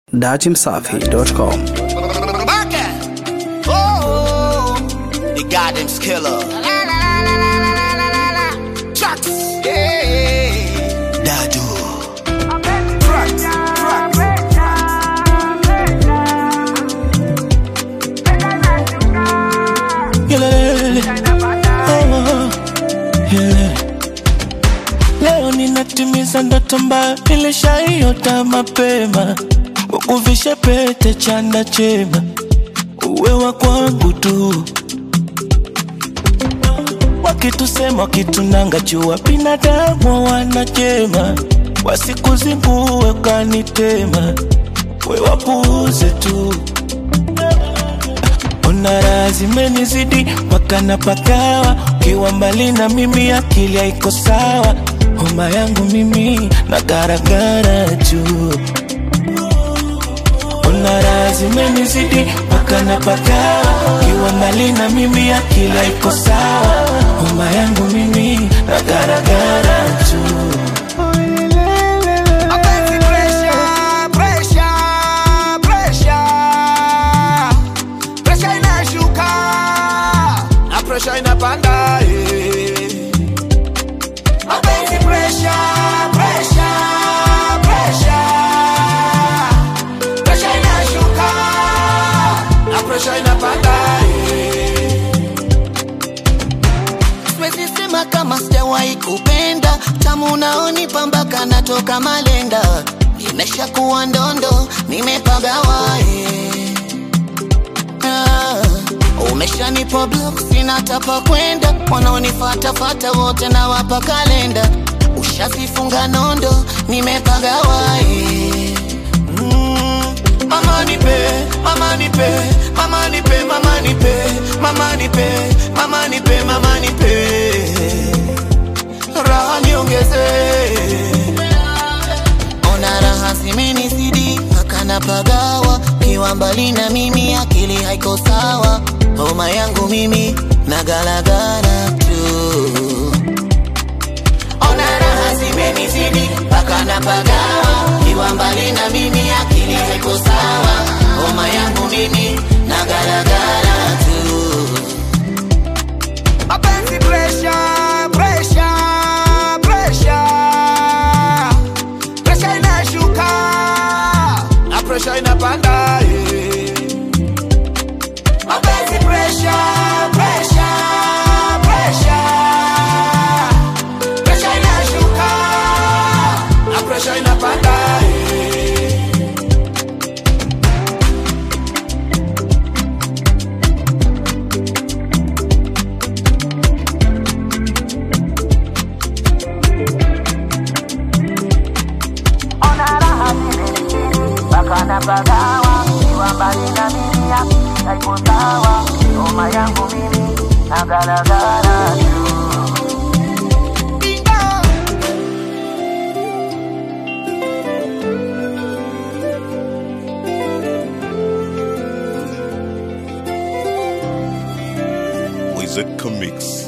Datimsafi.com. Oh, the goddamn killer. Chucks. Yeah. Dadu. Trucks. Trucks. Yelele. Oh, yelele. Leo ninatimiza ndoto mbaya nilishaiota mapema, ukuvishe pete chanda chema, uwe wa kwangu tu. Wakitusema wakitunanga jua, binadamu wanachema, wasikuzingue kanitema, we wapuuze tu Ona raha zimenizidi mpaka napagawa, ukiwa mbali na mimi akili haiko sawa, homa yangu mimi na garagara juu. Ona raha zimenizidi mpaka napagawa, ukiwa mbali na mimi akili haiko sawa, homa yangu mimi na garagara juu. Mapenzi pressure, pressure, pressure. Pressure inashuka na pressure inapanda eh. Mapenzi pressure, pressure, pressure. Pressure inashuka na pressure inapanda eh. Siwezi sema kama sijawahi kupenda tamu unaonipa mpaka natoka malenda nimeshakuwa ndondo nimepagawa eh. ah, umeshanipa block sina tapa kwenda wanaonifatafata wote na wapa kalenda ushazifunga nondo nimepagawa eh. mm, mama nipe mama nipe mama nipe mama nipe mama nipe mama nipe mama nipe raha niongeze ona raha zimenizidi mpaka napagawa kiwa mbali na mimi akili haiko sawa homa yangu mimi na galagala tu ona raha zimenizidi mpaka napagawa kiwa mbali na mimi akili haiko sawa homa yangu mimi na galagala tu Mapenzi pressure, pressure, pressure. Pressure inashuka na pressure inapanda eh. Mapenzi pressure, pressure, pressure. Pressure inashuka na pressure inapanda eh. napagawa kiwa mbali na mimi akili haiko sawa homa yangu mimi na galagala tu Wizard Comics.